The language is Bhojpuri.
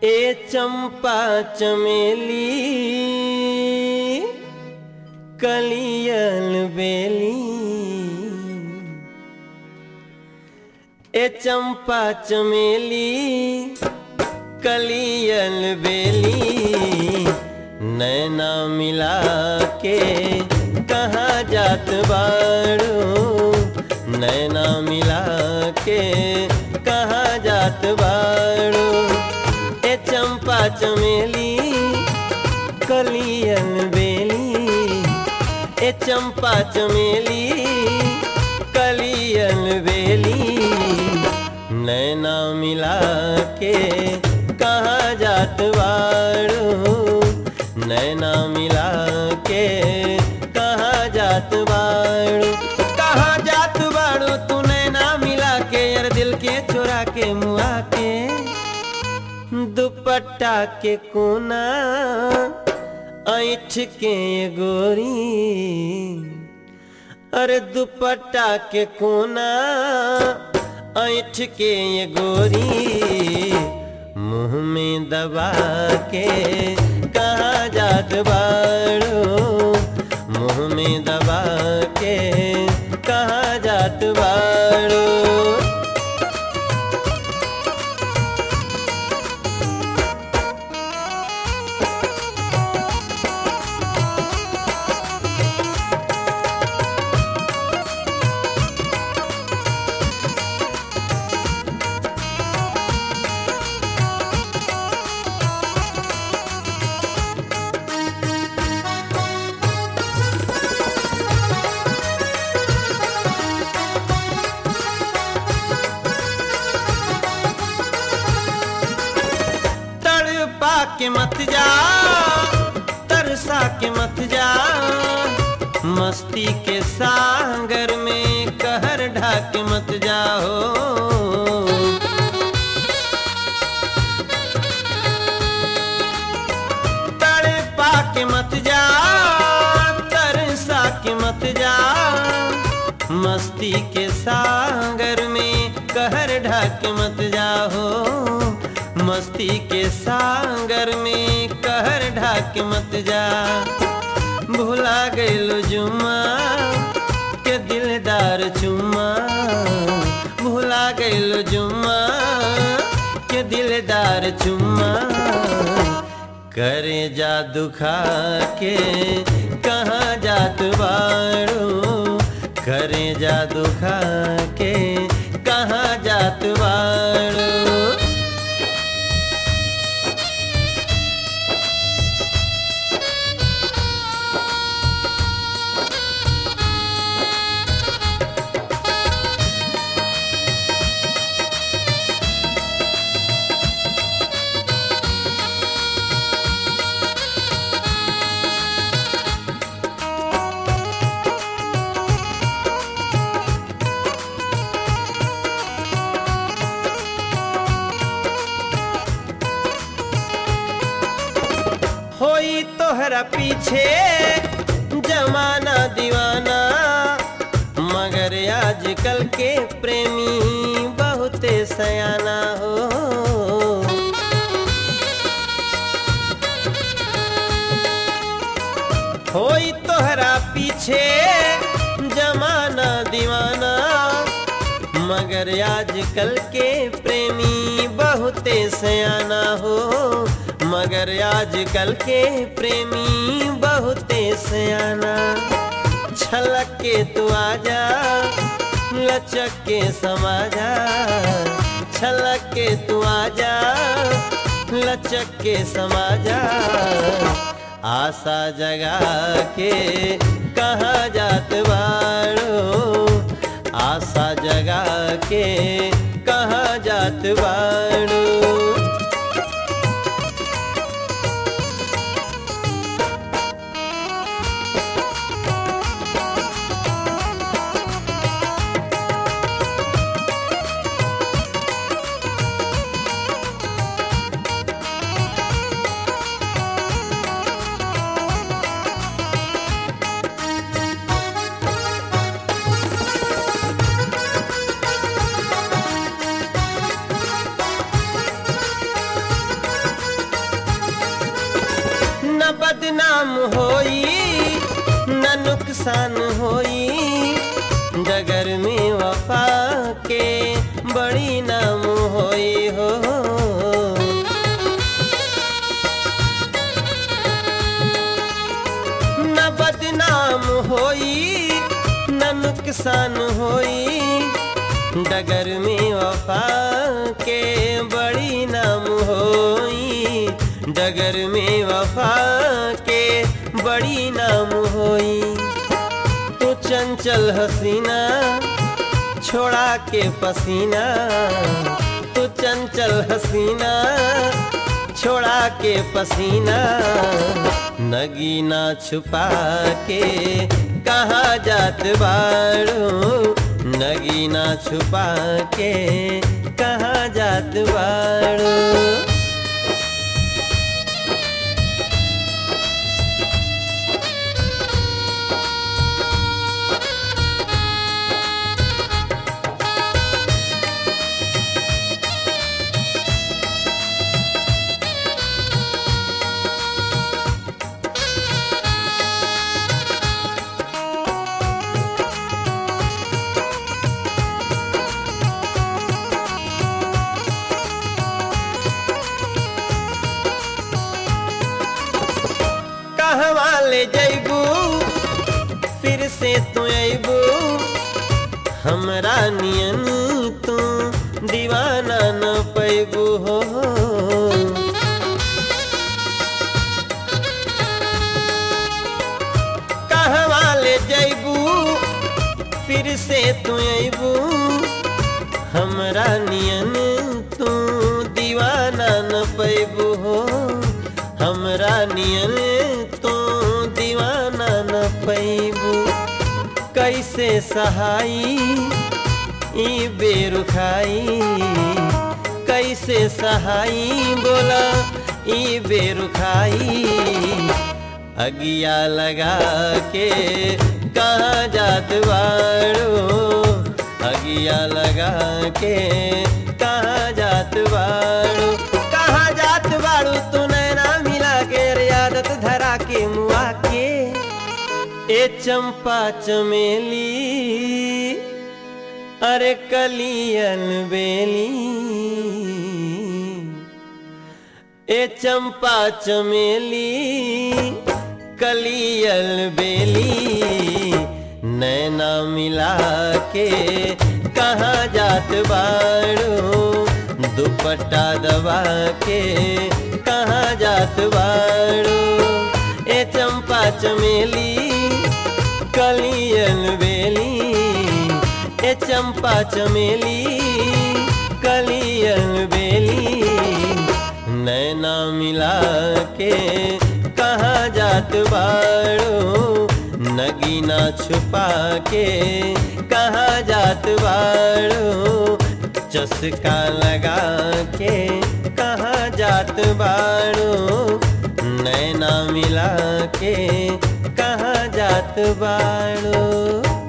ए चंपा चमेली कलियल बेली ए चंपा चमेली कलियल बेली नैना मिला के कहाँ जात बाड़ो नैना मिला के कहाँ जात बाड़ो ए चंपा चमेली कलियल बेली ए चंपा चमेली कलियल बेली नैना मिला के कहाँ जात बाड़ो नैना मिला के कहाँ जात बाड़ो कहाँ जात बाड़ो तू नैना मिला के यार दिल के चुरा के मुआ के दुपट्टा के कोना ऐठ के गोरी अरे दुपट्टा के कोना ऐठ के गोरी मुंह में दबा के कहाँ जात बाड़ो मुंह में दबा के कहाँ जात बाड़ो तड़पा के मत जा तरसा के मत जा मस्ती के सागर में कहर ढाक मत जाओ तड़पा के मत जा तरसा के मत जा मस्ती के सागर में कहर ढाक मत जाओ मस्ती के सागर में कहर ढाक मत जा भुला गइलो जुमा के दिलदार चुम्मा भुला गइलो जुम्मा के दिलदार चुम्मा करे जा दुखा के कहाँ जात बाड़ो करे जा दुखा के कहाँ जात बाड़ो होई तोहरा पीछे जमाना दीवाना मगर आजकल के प्रेमी बहुते सयाना हो होई तोहरा पीछे जमाना दीवाना मगर आजकल के प्रेमी बहुते सयाना हो मगर आजकल के प्रेमी बहुते सयाना छलक के तू आजा लचक के समाजा छलक के तू आजा लचक के समाजा आशा जगा के कहाँ जात बाड़ो आशा जगा के कहाँ जात बाड़ो बदनाम होई न नुकसान होई डगर में वफा के बड़ी नाम होई हो न बदनाम होई न नुकसान होई डगर में वफा के बड़ी नाम होई डगर में वफा के बड़ी नाम होई तू चंचल हसीना छोड़ा के पसीना तू चंचल हसीना छोड़ा के पसीना नगीना छुपा के कहाँ जात बाड़ू नगीना छुपा के कहाँ जात बाड़ू कहवा ले जैबू फिर से तू अबू हमरा नियन तू दीवाना न पैबू हो कहवा ले जैबू फिर से तू अबू हमरा नियन तू दीवाना न पैबू हो हमरा नियन तो दीवाना न पैबू कैसे सहाई ई बेरुखाई कैसे सहाई बोला ई बेरुखाई अगिया लगा के कहाँ जात बाड़ो अगिया लगा के कहाँ जात बाड़ो कहाँ जात बाड़ू तू नैना मिला के रे आदत धरा के मुआ के ए चंपा चमेली अरे कलियन बेली ए चंपा चमेली कलियल बेली नैना मिला के कहाँ जात बाड़ू दुपट्टा दबा के कहाँ जात बाड़ू ए चंपा चमेली कलियल बेली ए चंपा चमेली कलियल बेली नैना मिला के कहाँ जात बाड़ो नगीना छुपा के कहाँ जात बाड़ो चस्का लगा के कहाँ जात बाड़ो नैना मिला के कहाँ जात बाड़ो